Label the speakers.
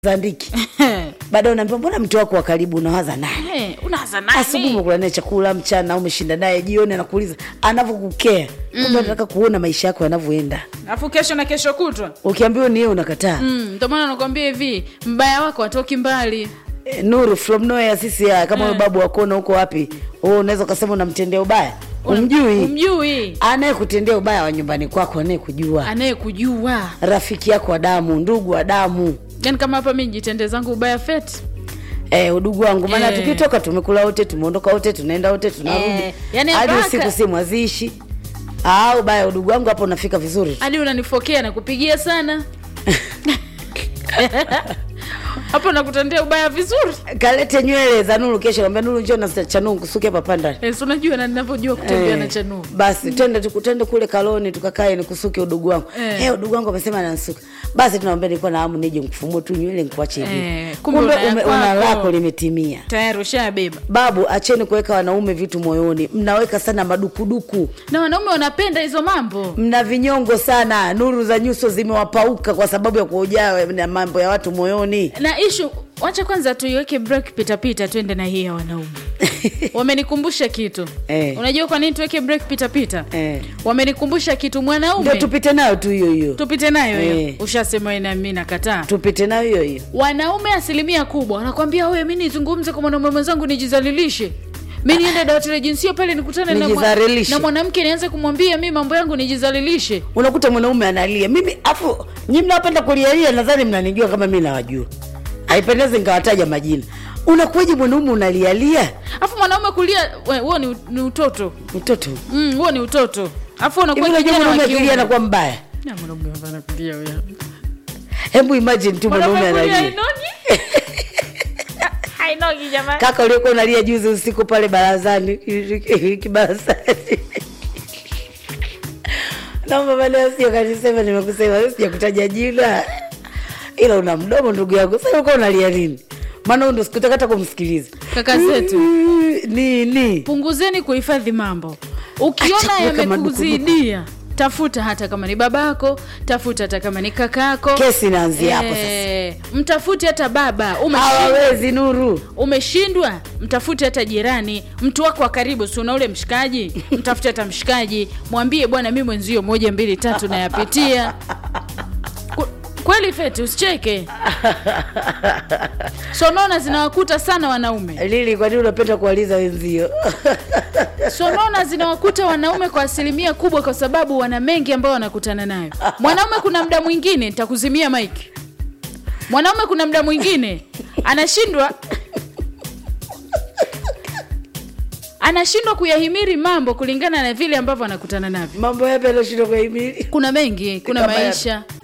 Speaker 1: zandiki baadaye unaambia mbona mtu wako wa karibu unawaza naye
Speaker 2: Eh, unaanza
Speaker 1: asubuhi
Speaker 2: nani?
Speaker 1: umekula naye chakula mchana umeshinda naye jioni anakuuliza anavyokukea kumbe anataka kuona maisha yako yanavyoenda
Speaker 2: alafu kesho na kesho kutwa
Speaker 1: ukiambiwa ni yeye unakataa
Speaker 2: Mm, ndio maana nakwambia hivi mbaya wako atoki mbali
Speaker 1: Eh, nuru from nowhere sisi ya kama huyo babu wakona huko wapi wewe unaweza ukasema unamtendea ubaya umjui
Speaker 2: umjui
Speaker 1: anayekutendea ubaya wa nyumbani kwako anayekujua
Speaker 2: anayekujua
Speaker 1: rafiki yako wa damu ndugu wa damu
Speaker 2: yani kama hapa mi jitende zangu ubaya feti
Speaker 1: Eh, udugu wangu maana
Speaker 2: Eh.
Speaker 1: tukitoka tumekula wote tumeondoka wote tunaenda wote tunarudi
Speaker 2: Eh, yani
Speaker 1: hadi
Speaker 2: mpaka-
Speaker 1: usiku si mwazishi au baya udugu wangu hapo unafika vizuri tu.
Speaker 2: hadi unanifokea na kupigia sana hapo nakutendea ubaya vizuri
Speaker 1: kalete nywele za nuru kesho ambia nuru njoo na chanuu kusuke hapa panda
Speaker 2: Eh, si unajua na ninavyojua kutembea na chanuu
Speaker 1: basi twende tuku- twende kule kaloni tukakae nikusuke udugu wangu
Speaker 2: Eh.
Speaker 1: eh. udugu wangu amesema anansuka basi tunaambia nilikuwa na hamu nije nikufumue tu nywele nikuache hivi
Speaker 2: Eh, kumbe
Speaker 1: kumbe
Speaker 2: una ya
Speaker 1: ume- una
Speaker 2: kwako.
Speaker 1: lako limetimia
Speaker 2: tayari ushabeba
Speaker 1: babu acheni kuweka wanaume vitu moyoni mnaweka sana madukuduku
Speaker 2: na wanaume wanapenda hizo mambo
Speaker 1: mna vinyongo sana nuru za nyuso zimewapauka kwa sababu ya kuojaa na mambo ya watu moyoni
Speaker 2: na ishu wacha kwanza tuiweke break pitapita twende na hii ya wanaume wamenikumbusha kitu
Speaker 1: Eh.
Speaker 2: unajua kwa nini tuweke break pitapita
Speaker 1: Eh.
Speaker 2: wamenikumbusha kitu
Speaker 1: ndio
Speaker 2: mwanaume
Speaker 1: tupite nayo tu hiyo hiyo
Speaker 2: tupite nayo hiyo
Speaker 1: Eh.
Speaker 2: ushasema na mi nakataa
Speaker 1: tupite nayo hiyo hiyo
Speaker 2: wanaume asilimia kubwa wanakwambia wewe mi nizungumze kwa mwanaume mwenzangu nijizalilishe mi niende dawati la jinsia pale nikutane na mwa-
Speaker 1: Nijizalilishe.
Speaker 2: na mwanamke nianze kumwambia mi mambo yangu nijizalilishe
Speaker 1: unakuta mwanaume analia mimi afu nyi mnapenda kulialia nadhani mnanijua kama mi nawajua haipendezi nikawataja majina unakuwaje mwanaume unalialia
Speaker 2: alafu mwanaume kulia we- huo ni, ni utoto
Speaker 1: mtoto
Speaker 2: Mm, huo ni utoto alafu
Speaker 1: hivi
Speaker 2: unakuwa
Speaker 1: unajua
Speaker 2: kijana wa
Speaker 1: mwanaume
Speaker 2: kiume.
Speaker 1: akilia anakuwa mbaya
Speaker 2: Na mwanaume hapana kulia huyo.
Speaker 1: hebu imagine tu mwanaume
Speaker 2: Mwanaume kulia
Speaker 1: analia
Speaker 2: hainogi? Hainogi jamani.
Speaker 1: kaka uliokuwa unalia juzi usiku pale barazani kibarazani naomba baadaye sio kanisema nimekusema wewe sijakutaja jina ila una mdomo ndugu yangu sasa ulikuwa unalia nini maana huyu ndo sikutaka hata kumsikiliza
Speaker 2: Kaka zetu.
Speaker 1: nini
Speaker 2: punguzeni kuhifadhi mambo ukiona
Speaker 1: Acha kuweka
Speaker 2: yamekuzidia tafuta hata kama ni babako tafuta hata kama ni kakako
Speaker 1: Kesi inaanzia hapo
Speaker 2: Eh, mtafute hata baba umeshindwa,
Speaker 1: hawawezi nuru
Speaker 2: umeshindwa mtafute hata jirani mtu wako wa karibu si una ule mshikaji mtafute hata mshikaji mwambie bwana mi mwenzio moja mbili tatu nayapitia Ku- kweli feti usicheke sonona zinawakuta sana wanaume
Speaker 1: lili kwa nini unapenda kuwaliza wenzio
Speaker 2: sonona zinawakuta wanaume kwa asilimia kubwa kwa sababu wana mengi ambayo wanakutana nayo mwanaume kuna mda mwingine nitakuzimia mike mwanaume kuna mda mwingine anashindwa anashindwa kuyahimiri mambo kulingana na vile ambavyo anakutana navyo
Speaker 1: mambo yapi anashindwa kuhimili
Speaker 2: kuna mengi kuna
Speaker 1: Kama yapi?
Speaker 2: maisha